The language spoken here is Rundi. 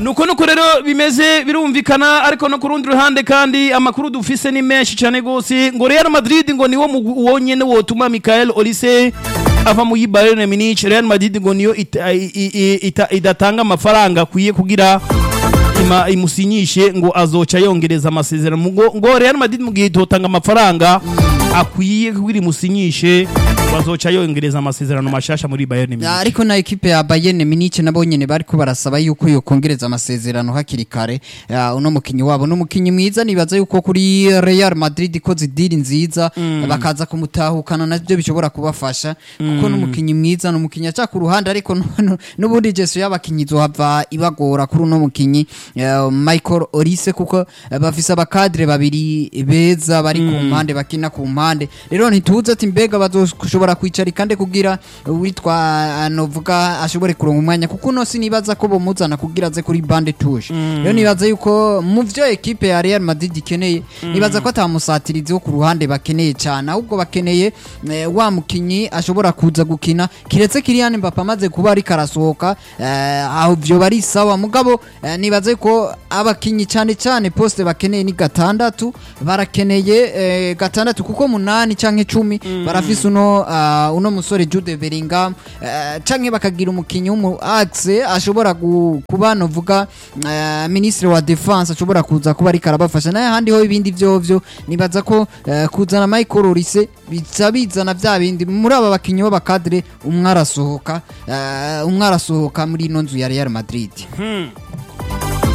nuko nuko rero bimeze birumvikana ariko no ku rundi ruhande kandi amakuru dufise ni menshi cyane gose ngo Real Madrid ngo niwo mugwi wonyene wotuma Michael Olise ava mu Bayern Munich Real Madrid ngo niyo ita- i- i- ita- idatanga amafaranga akwiye kugira ima imusinyishe ngo azoca yongereza amasezerano ngo, ngo Real Madrid mu gihe itotanga amafaranga akwiye kugira imusinyishe ngo azoca yongereza amasezerano mashasha muri Bayern Munich ariko na ekipe ya Bayern Munich nabo nyene bariko barasaba yuko yokongereza amasezerano hakiri kare Ya, uno mukinyi wabo n'umukinyi mwiza nibaza yuko kuri Real Madrid ko zidiri nziza bakaza kumutahukana navyo bishobora kubafasha kuko n'umukinyi mwiza n'umukinyi aca ku ruhande ariko nu- nu- n'ubundi jeso y'abakinyi zohava ibagora kuri uno mukinyi eh, Michael Olise kuko eh, bafise abakadre babiri beza bari ku mpande bakina ku mpande rero ntituzi ati mbega bazoshobora kwicarika nde kugira witwa novuga ashobore kuronka umwanya kuko uno sinibaza ko bomuzana kugira aze kuri bande touche rero nibaza yuko mu vyo ekipe ya Real Madrid ikeneye nibaza ko atamusatirizi wo ku ruhande bakeneye cyane ahubwo bakeneye eh, wa mukinyi ashobora kuza gukina kiretse Kylian Mbappe amaze kuba ariko arasohoka eh, aho vyo bari sawa mugabo eh, nibaza yuko abakinyi cyane cyane poste bakeneye ni gatandatu barakeneye eh, gatandatu kuko munani canke cumi barafise uno ah, uno musore Jude Bellingham eh, canke bakagira umukinyi w'umu axe ashobora gu- kuba novuga eh, ministre wa defense ashobora kuza kuba ariko arabafasha naye handi ho ibindi vyovyo nibaza ko eh, kuzana Michael Olise biza bizana vya bindi muri aba bakinyi b'abakadre umwe arasohoka eh, umwe arasohoka muri ino nzu ya Real Madrid